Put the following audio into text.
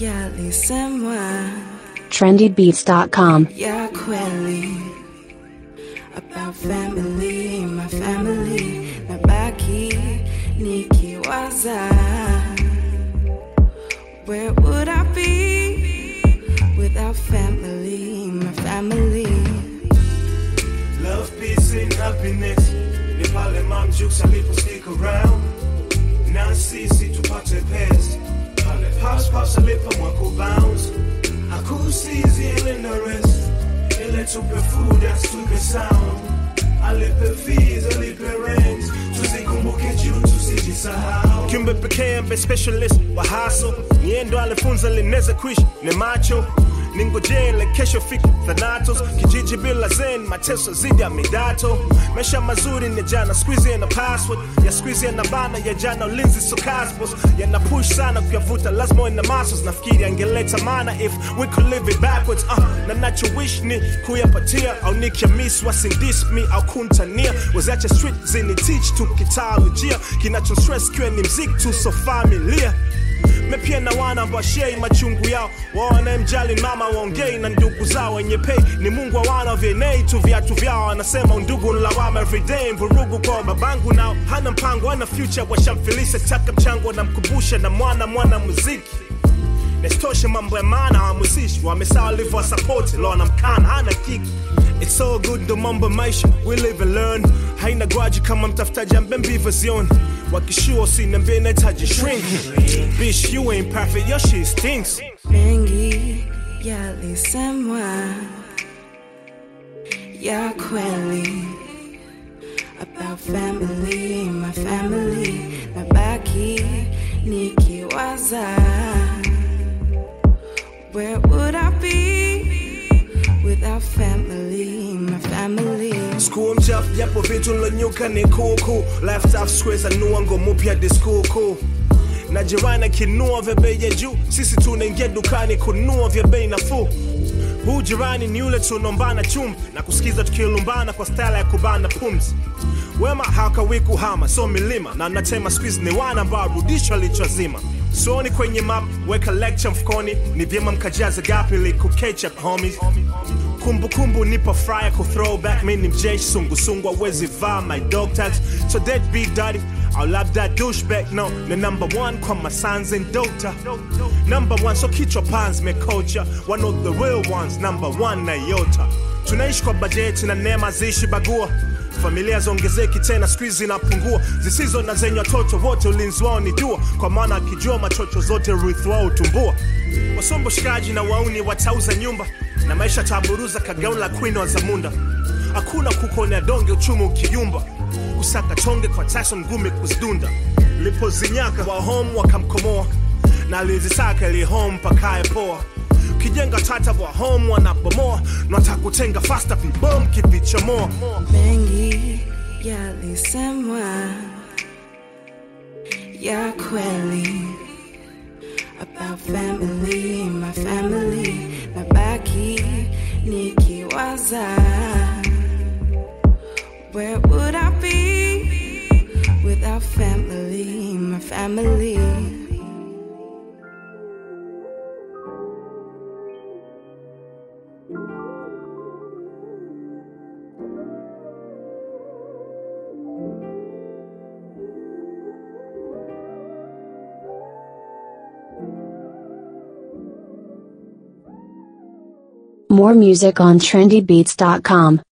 yalisemwa trendybeats.com. ya kweli about family, my family, nabaki nikiwaza where would I be without family, my family? Love, peace, and happiness. Ni pale Mam Jukes alipo stick around. Na sisi tupate pesa. Pale Pops Pops alipo mwako bounce. Hakusizi ile na rest. Ile tupe food, as tupe sound. Alipe fees, alipe rent. Tuzikumbuke juu tusijisahau. Kimbe pekee mbe specialist wa hustle. Yeye ndo alifunza linaweza kuishi ni macho ningojele kesho fiki thanatos kijiji bila zen mateso zidi ya midato maisha mazuri ni jana squeeze na password ya squeeze na bana ya jana ulinzi so cosmos yana push sana kuyavuta lazima na masters nafikiri angeleta maana if we could live it backwards uh, na nacho wish ni kuyapatia au nikiamis wasindis me au kuntania wazache street zini teach tu kitaalojia kinacho stress kiwe ni mziki tu so familia mepia na wana washei machungu yao wawanamjali mama waongei na ndugu zao wenye pei ni mungu wa wana vienei tu viatu vyao anasema undugu nlawama everyday mvurugu kwa babangu nao hana mpango ana future washamfilisa taka mchango namkumbusha na mwana mwana muziki Nesitoshe mambo ya maana wamusishi wamesaa walivyo support lo anamkana hana kiki It's all good ndo mambo ya maisha we live and learn haina gwaji kama mtafutaji ambembiva zioni wakishua usiniambie nahitaji shrink Bitch you ain't perfect your shit stinks mengi yalisemwa ya kweli about family, my family, nabaki nikiwaza where would I be without family, my family? School mchafu japo vitu nilonyuka ni kuku left off squares anua ngomo pia diskuku na jirani akinua vya bei ya juu sisi tunaingia dukani kunua vya bei nafuu huu jirani ni yule tunaombana chumvi na kusikiza tukilumbana kwa stala ya kubana pumzi wema hakawi kuhama so milima na natema squeeze ni wana ambao rudisho lichozima soni kwenye map weka lecture mfukoni ni vyema mkajaza gapi liku ketchup homies kumbukumbu nipo frya ku throwback mi ni mjeshi sungusungu awezi vaa my dog tags so dead be daddy I'll love that douchebag no the number one kwa my sons and daughter number one so kichwa pans mekocha one of the real ones number one na yota tunaishi kwa bajeti na neema ziishi bagua familia ziongezeki tena squeeze zinapungua zisizo na zenye watoto wote ulinzi wao ni dua kwa maana akijua machocho zote urithi wao utumbua wasombo shikaji na wauni watauza nyumba na maisha taburuza kagauni la queen wa zamunda hakuna kukonea donge uchumi ukiyumba kusaka tonge kwa Tyson ngumi kuzidunda lipozinyaka wa home wakamkomoa na alizisaka ili home pakaye poa kijenga tata wa home wanabomoa natakutenga fasta vibom kivichomoa mengi yalisemwa ya kweli about family, my family, nabaki nikiwaza where would I be without family, my family? More music on trendybeats.com.